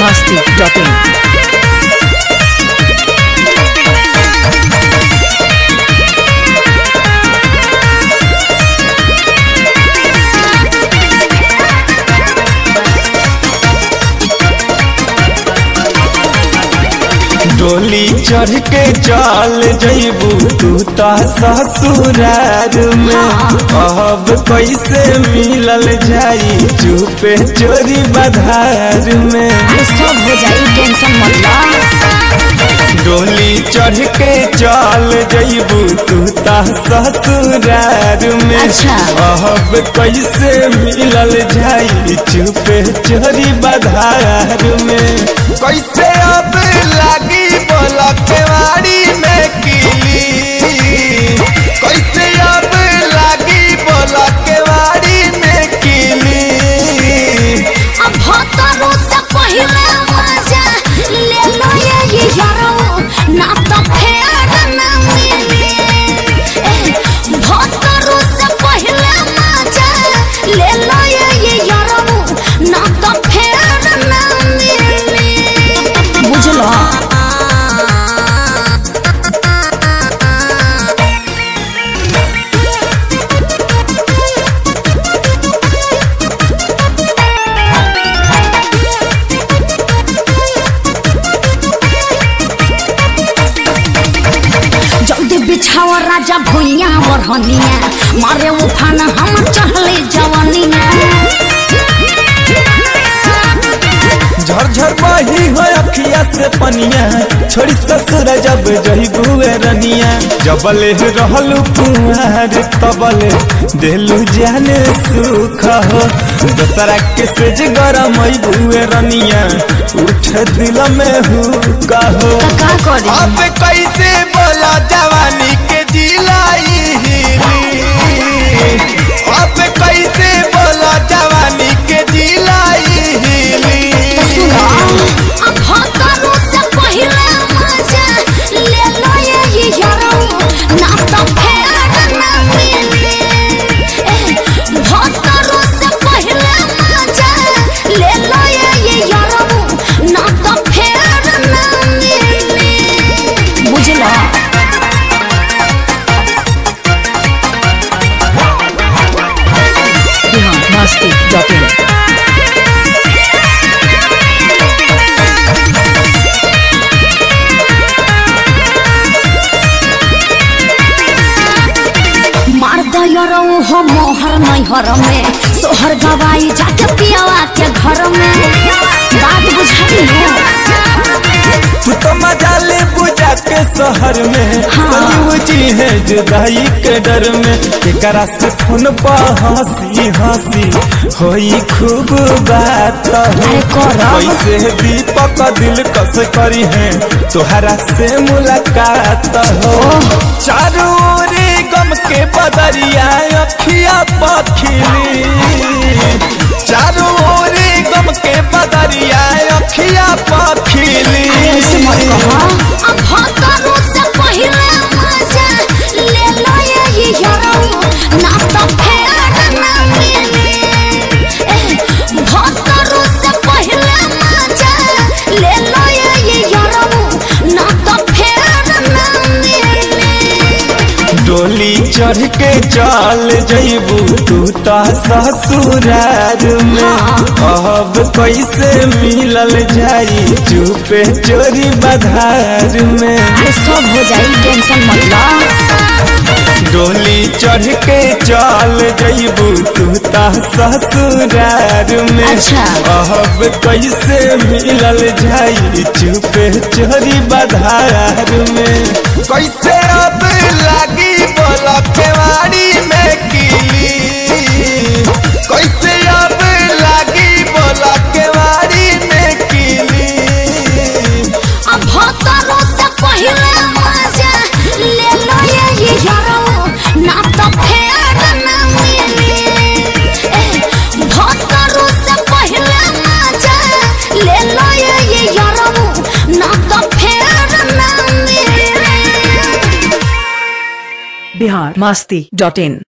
masti.in. डोली चढ़ के चल जइबू तू त ससुरार में अब कैसे मिलल जाई चुपे चोरी बधार में अरे सब हो जाई टेंशन मत ला डोली चढ़ के चल जइबू तू त ससुरार में अच्छा। अब कैसे मिलल जाई चुपे चोरी बधार में कैसे अब लागी बोला केवाड़ी में किली कैसे अब लागी बोला केवाड़ी में किली अब भतरो से पहिले मजा ले लो ये ये यारो ना तो फेर ना मिले ए, भतरो से पहिले मजा ले लो ये ये यारो ना तो फेर ना मिले बुझलो जल्दी बिछावा राजा भुइया बरहनिया मारे उफान हम चढ़ले जवनिया झरझर बही हो अखिया से पनिया छोड़ी ससुर जब जही बुए रनिया जबले रहलू कुमार तबले देलू जाने सुख हो दसरा के सेज गरम बुए रनिया उठ दिल में हु कहो का करी अब कैसे बोला जवानी के जिलाई हिली अब कैसे बोला जवानी के जिलाई हिली अब भतरो से पहिले मजा ले लो ये ये यारो ना तो फेर ना मिले ए, भतरो से पहिले मजा ले लो ये ये यारो ना तो फेर ना मिले बुझलो बिहार masti.in. मार दयरो हो मोहर नैहर में सोहर गवाई जाके पियावा के घर में बात बुझाई तू तो मजा ले बुझा के शहर में संजीव जी है जुदाई के डर में एकरा से फोन पर हंसी हंसी होई खूब बात हो अरे करब। कैसे दीपक दिल कस करी है तोहरा से मुलाकात हो चारों ओर गम के बदरिया अखिया पखिली चारों ओर गम के बदरिया अखिया पखिली ऐसे मत कहो अब भतरो से पहिले मजा ले लो ये ये यारो ना तो फेर ना मिले ए, भतरो से पहिले मजा ले लो ये ये यारो ना तो फेर ना मिले डोली चढ़ के चल जइबू तू त ससुरार में अब कैसे मिलल जाई चुपे चोरी बधार में अरे सब हो जाई टेंशन मत ला डोली चढ़ के चल जइबू तू त ससुरार में अच्छा। अब कैसे मिलल जाई चुपे चोरी बधार में कैसे अब लागी बोला केवाड़ी में किली कैसे अब लागी बोला केवाड़ी में किली अब भतरो से पहिले मजा ले लो ये ये यारो ना तो फेर ना मिले ए, भतरो से पहिले मजा ले लो ये ये यारो ना तो फेर ना मिले बिहार masti.in.